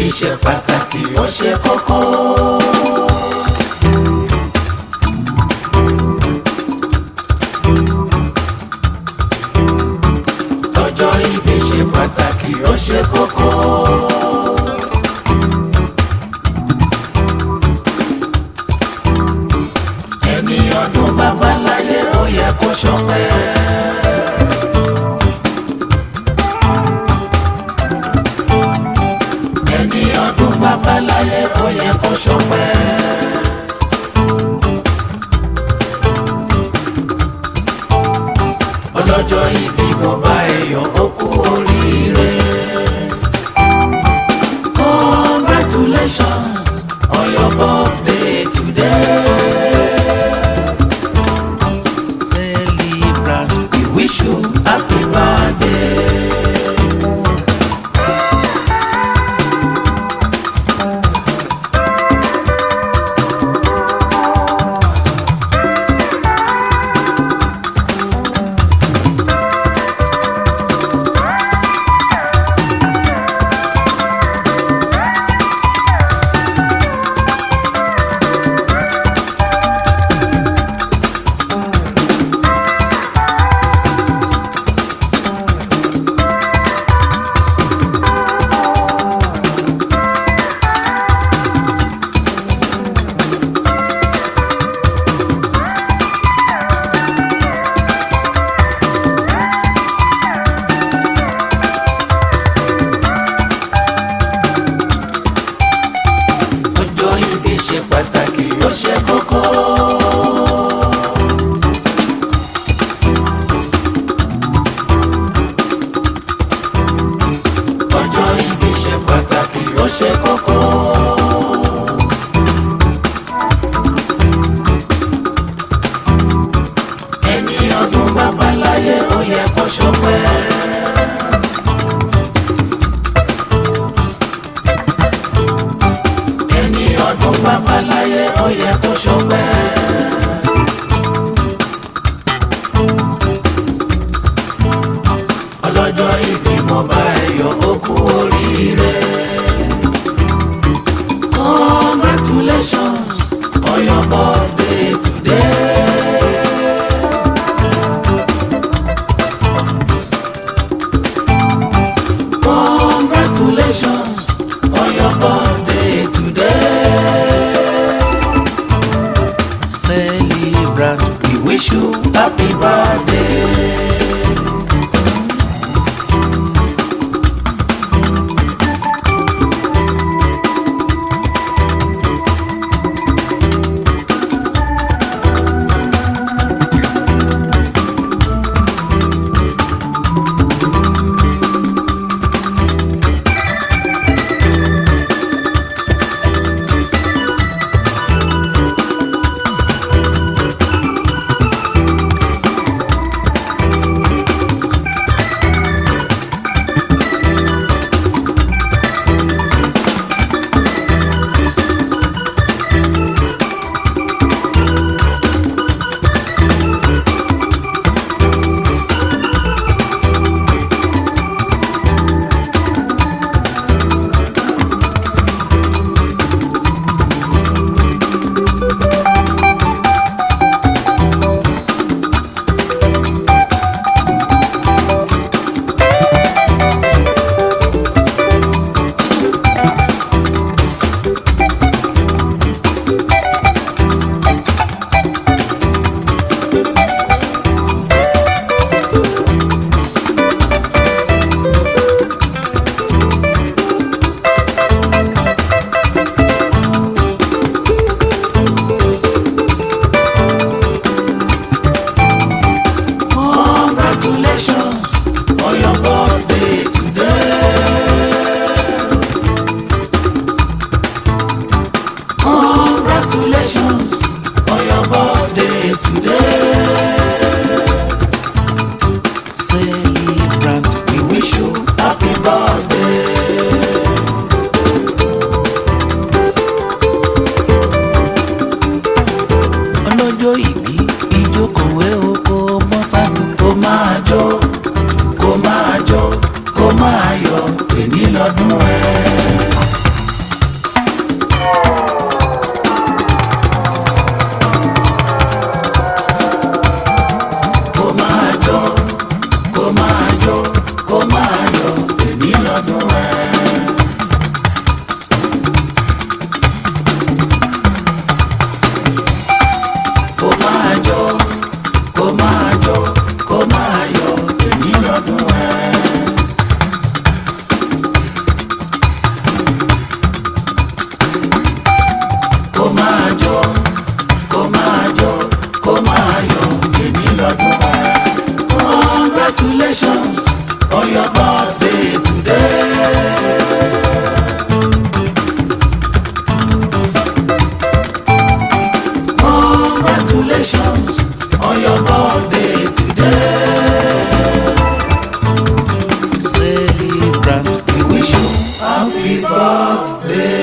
ìbí ṣe pàtàkì ó ṣe kókó. ọjọ́ ìbí ṣe pàtàkì ó ṣe kókó. ẹni ọdún bàbá láyé ó yẹ kó ṣọpẹ́. ẹni ọdún bàbá láyé ó yẹ kó ṣọpẹ́. ọlọ́jọ́ ìbí mo bá ẹ̀yọ̀ ó kú oríire. congratulations on your birthday today. Celebrant, we wish you happy birthday. ọjọ́ ìbí ṣe pàtàkì ó ṣe kókó. ọjọ́ ìbí ṣe pàtàkì ó ṣe kókó. ẹni ọdún bàbá láyé ó yẹ kó ṣọpẹ́. ẹni ọdún bàbá láyé ó yẹ kó ṣọpẹ́. ọlọ́jọ́ ìbí mo bá ẹ̀yọ̀ ó kú oríire. congratulations on your birthday today. Congratulations on your birthday today. Congratulations on your birthday today. Celebrant, we wish you happy birthday.